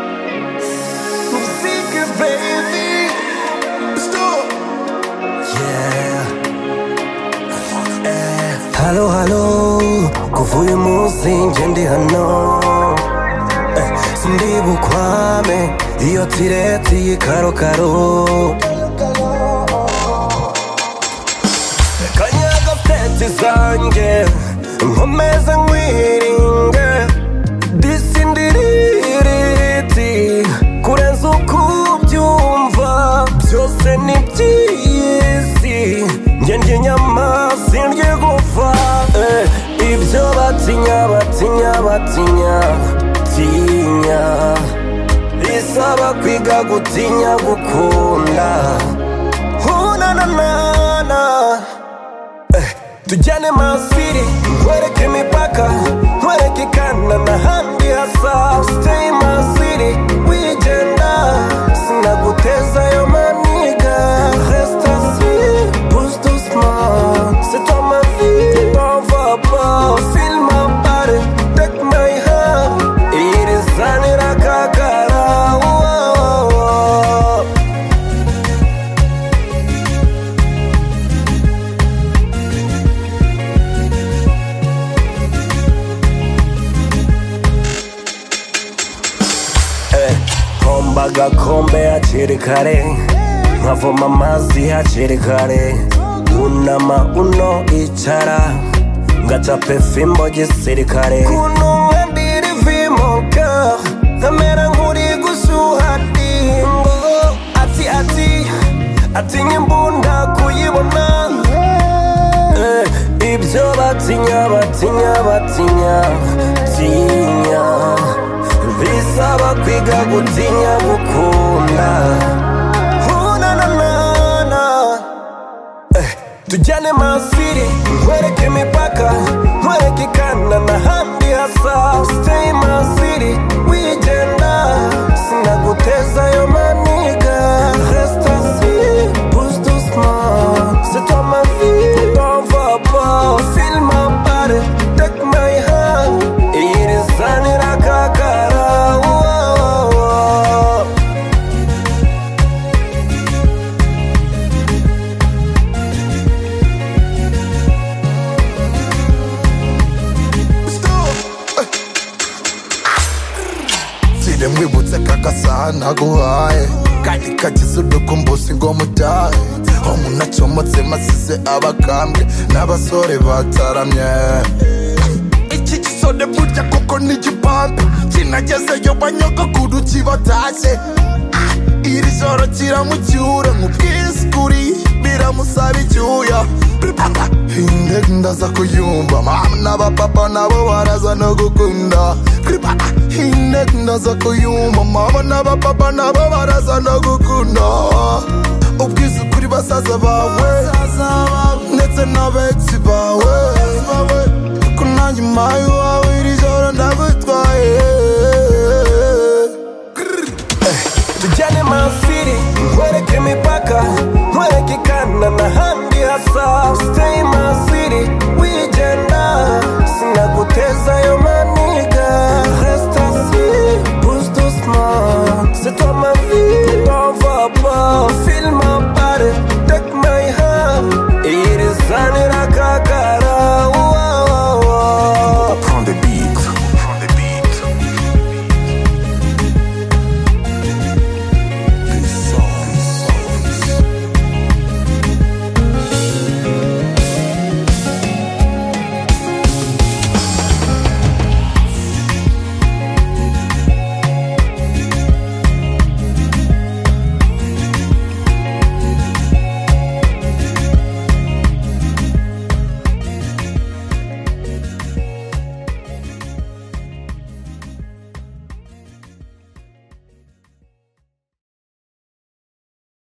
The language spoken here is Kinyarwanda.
I'm secret, baby. Stop. Yeah. Halo, halo. Kuvuye umunsi nje ndi hano. sindi bukwame iyo tireti y'ikarokaro kanyaga tete zanjye nkomeze nkwiringe disindiririti kurenza uko ubyumva byose ni by'isi njye njye nyama sindye gupfa eh, ibyo batinya batinya batinya tinya bisaba kwiga gutinya gukunda hunananana tujyane masiri nkwereke imipaka nkwereke ikanda n'ahandi hasa siteyi masiri wigenda sinagutezayo maniga restasi busto smart c'est toi ma vie tu m'en vas pas file ma part take my heart iri sanira kakara wow, wow, wow. Homba agakombe hakiri kare nkavoma amazi hakiri kare unama uno icara ngaca pefimbo gisirikare kuno ndiri vimo ka nkamera nkuri gushuhati ngo ati ati atinya imbunda kuyibona Eh, ibyo batinya batinya batinya tinya bisaba kwiga gutinya gukunda hunananana tujyane masiri nkwereke imipaka nkwereke ikanda n'ahandi hasa siteyi masiri wigenda sinagutezayo maniga restasi busto smart c'est toi ma vie t'en vas pas file ma part take my hand iri sanira kakara wow, wow, wow. Sire mwibutse kakasaha naguhaye kandi kagize udukumbuzi ngo mutahe ho munacomotse masize abakambwe n'abasore bataramye iki gisode burya kuko ni igipampe kinagezeyo banyogakuru kibatashye iri joro kiramucyura nk'ubwisukuri biramusaba icyuya inde ndaza kuyumva mama n'abapapa nabo baraza no gukunda inde ndaza kuyumva mama n'abapapa nabo baraza no gukunda ubwisukuri basaza bawe ndetse n'abetsi bawe kunanjye impaye iwawe